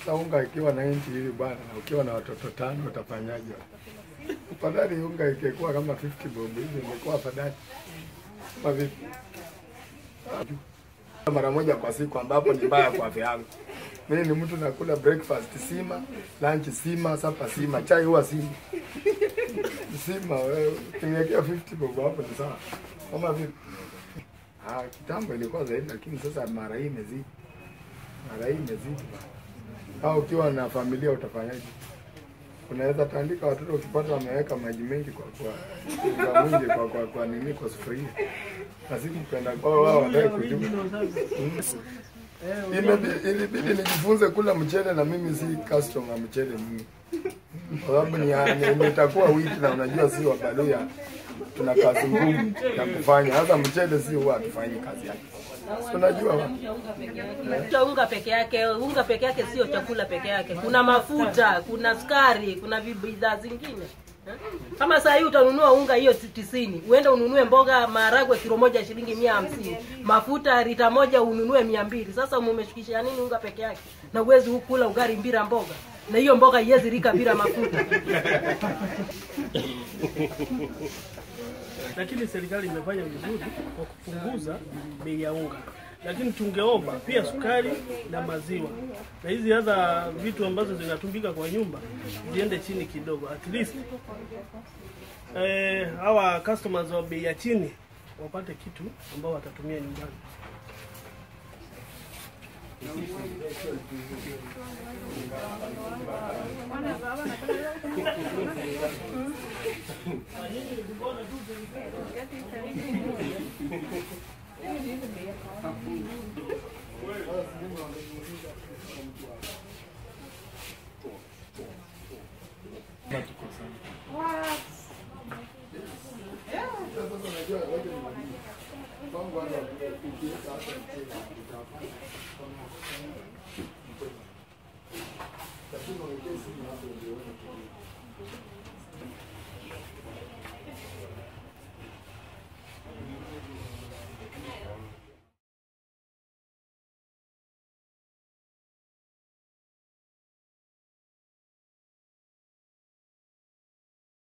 Sasa unga ikiwa na inchi hivi bwana, na ukiwa na watoto tano utafanyaje? Afadhali unga ikikuwa kama 50 bob hivi, ingekuwa afadhali. Kama vipi? Mara moja kwa siku, ambapo ni mbaya kwa afya yangu. Mimi ni mtu nakula breakfast sima, lunch sima, sapa sima, chai huwa sima. Sima wewe ukiniwekea 50 bob hapo ni sawa. Kama vipi? Ah, kitambo ilikuwa zaidi, lakini sasa mara hii imezidi. Mara hii imezidi bana. Au ukiwa na familia utafanyaje? Unaweza tandika watoto ukipata wameweka maji mengi kwa kwa unga mwingi kwa kwa, kwa nini kwa sufuria. Na siku kwenda kwao wao wataki kujua. Imebidi ilibidi nijifunze kula mchele na mimi si customer mchele mimi. Kwa sababu ni ni- nitakuwa wiki na unajua si wabaluya tuna kazi ngumu ya kufanya. Hasa mchele si huwa hatufanyi kazi yake. Si Unajua wa? Cha unga peke yake, unga peke yake sio chakula peke yake. Kuna mafuta, kuna sukari, kuna vi- bidhaa zingine. Eh? Kama saa hii utanunua unga hiyo tisini, uende ununue mboga maharagwe kilo moja shilingi mia hamsini, mafuta lita moja ununue mia mbili. Sasa umeshukisha nini unga peke yake? Na uwezi kula ugali bila mboga, na hiyo mboga iwezi rika bila mafuta. lakini serikali imefanya vizuri kwa kupunguza bei ya unga, lakini tungeomba pia sukari na maziwa na hizi hadha vitu ambazo zinatumika kwa nyumba ziende chini kidogo, at least eh, hawa customers wa bei ya chini wapate kitu ambao watatumia nyumbani.